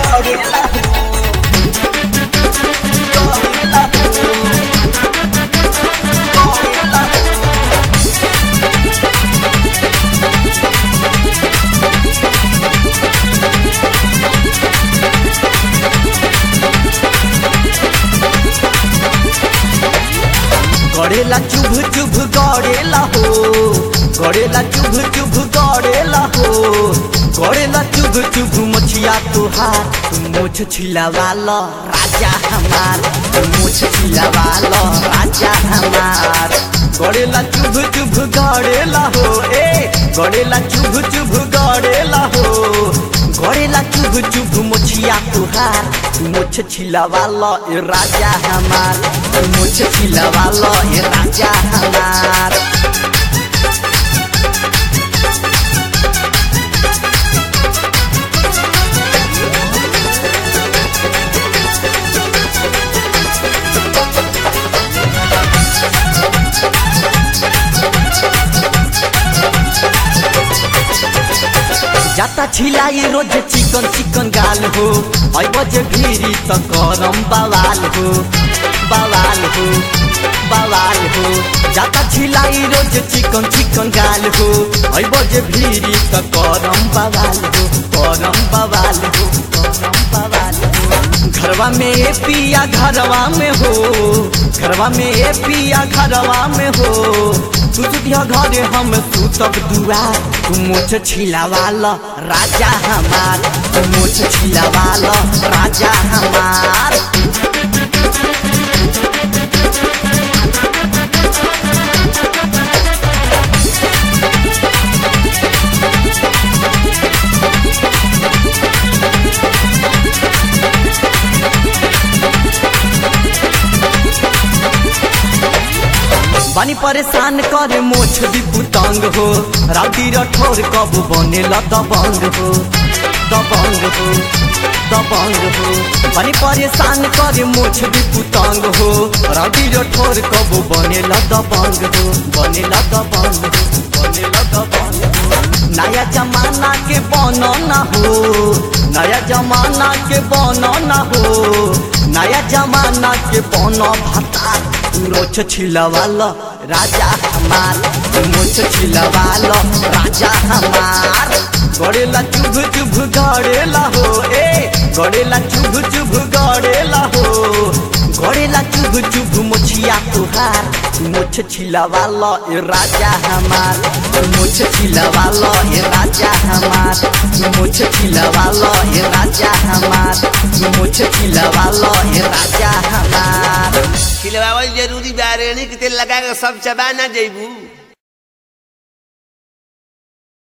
गड़ेला गड़ेला गड़ेला गड़ेला चुभ चुभ गड़ेला हो गड़ेला चुभ चुभ गड़ेला हो गड़ेला चुभ चुभ मछिया तुहार तुम मुछ छिलावाला राजा हमार तुम मुछ छिलावाला राजा हमार गड़ेला चुभ चुभ गड़ेला हो ए गड़ेला चुभ चुभ गड़ेला हो गड़ेला चुभ चुभ मुछिया तुहार तुम मुछ छिलावाला ए राजा हमार तुम मुछ छिलावाला ए राजा हमार जाता छिलाई रोज चिकन चिकन गाल हो ऐ बजे भिरी त करम बवाल हो बवाल हो बवाल हो जाता छिलाई रोज चिकन चिकन गाल हो ऐ बजे भिरी त करम बवाल हो करम बवाल हो करम बवाल हो घरवा में ए पिया घरवा में हो घरवा में ए पिया घरवा में हो तू सुतिया घरे हम सुतब दुआर तू मुछ छिलावाला राजा हमार तू मुछ छिलावाला राजा हमार बानी परेशान करे मोछ भी पुतंग हो राउडी रठोर कब बनेला दबंग हो दबंग हो दबंग हो बानी परेशान करे मोछ भी पुतंग हो राउडी रठोर कब बनेला दबंग हो बनेला दबंग हो बनेला दबंग हो नया जमाना के बनो ना हो नया जमाना के बनो ना हो नया जमाना के बनो भता मुछ छिलवालो राजा हमार मुछ छिलवालो राजा हमार गड़ेला चुभ चुभ गड़ेला हो ए गड़ेला चुभ चुभ गड़ेला हो गड़ेला चुभ चुभ मुछिया तुहार मुछ छिलवालो ए राजा हमार मुछ छिलवालो ए राजा हमार मुछ छिलवालो ए राजा हमार मुछ छिलवालो ए राजा हमार खिलवावल जरूरी बा रेणी के तेल लगा के सब चबा ना जइबू